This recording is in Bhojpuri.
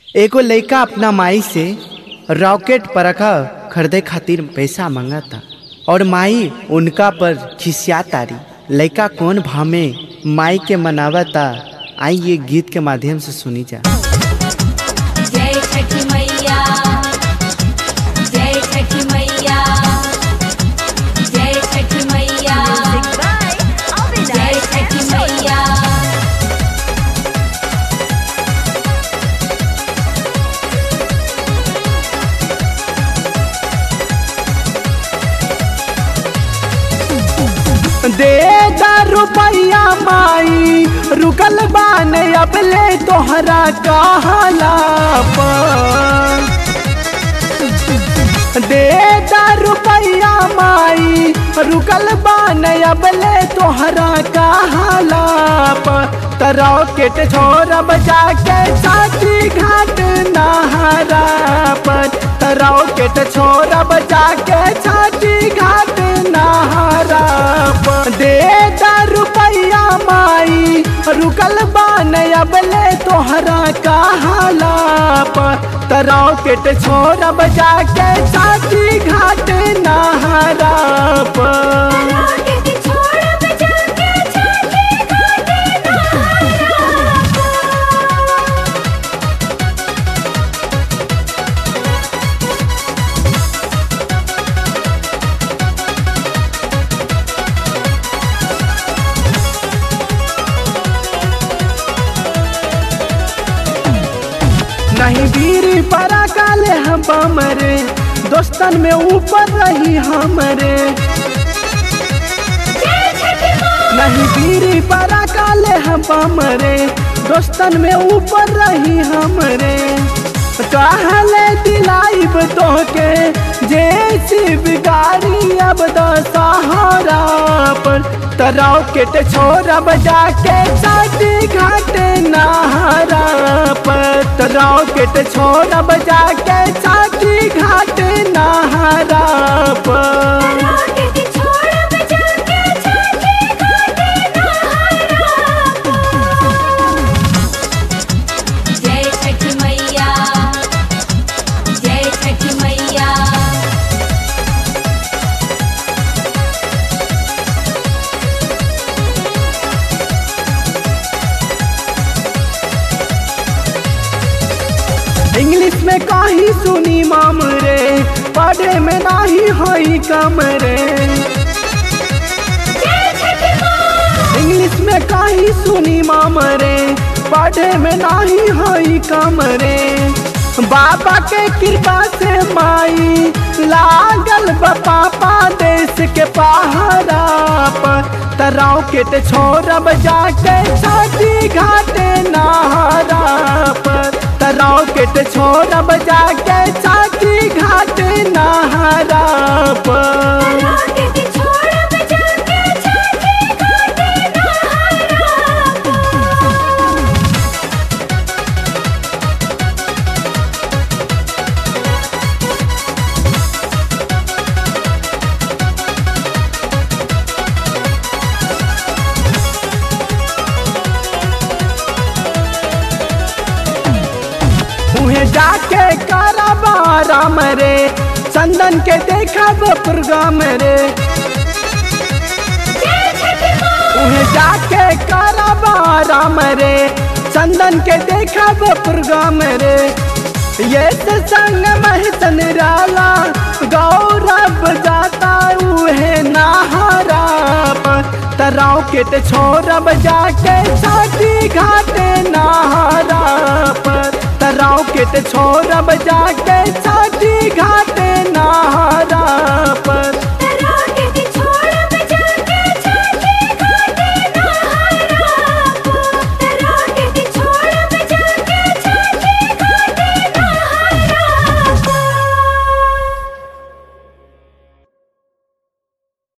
एगो लइका अपना माई से रॉकेट परखा खरीदे खातिर पैसा मांगता और माई उनका पर खिसिया तारी लइका कौन भाव में माई के मनावता आई ये गीत के माध्यम से सुनी जा जय छठी मैया जय छठी मैया जय छठी मैया जय छठी मैया दे दा रुपया माई रुकल बाने अब ले तोहरा कहला दे दा रुपया माई रुकल बाने अब ले तोहरा कहला रॉकेट छोड़ बजा के साथी घाट नहरा पर रॉकेट छोड़ बजा के साथी घाट नहरा पर दे दा रुपया माई रुकल बान अब ले तोहरा कहला पर रॉकेट छोड़ बजा के साथी घाट नहरा पर रॉकेट छोड़ बजा के छठी घाट नहारा नहीं वीर परा काले हम हमरे दोस्तन में ऊपर रही हमरे नहीं वीर परा काले हम हमरे दोस्तन में ऊपर रही हमरे कहले दिलाइब तोहके जे शिव गाड़ी अब द सहारा पर रॉकेट छोड़ बजा के साथी घाट नहारा पर रॉकेट छोड़ बजा के साथी घाट नहारा पर रॉकेट छोड़ बजा के छठी घाट नहारा जय छठी मैया जय छठी मैया इंग्लिश में काही सुनी माम रे पढ़े में नाही हई कम रे इंग्लिश में काही सुनी माम रे पढ़े में नाही हई कम रे बाबा के कृपा से माई लागल बा पापा देश के पहाड़ा पर रॉकेट छोड़ बजा के छठी घाट नहारा पर रॉकेट छोड़ बजा के छठी घाट नहारा पर रॉकेट छोड़ बजा के छठी घाट नहारा उहे जाके करबा राम रे चंदन के देखब प्रोग्राम रे उहे जाके करबा राम रे चंदन के देखब प्रोग्राम रे ये से संग महसन राला गौरव जाता उहे नहारा पर रॉकेट छोड़ जाके छठी घाट नहारा पर रॉकेट छोड़ जाके छठी घाट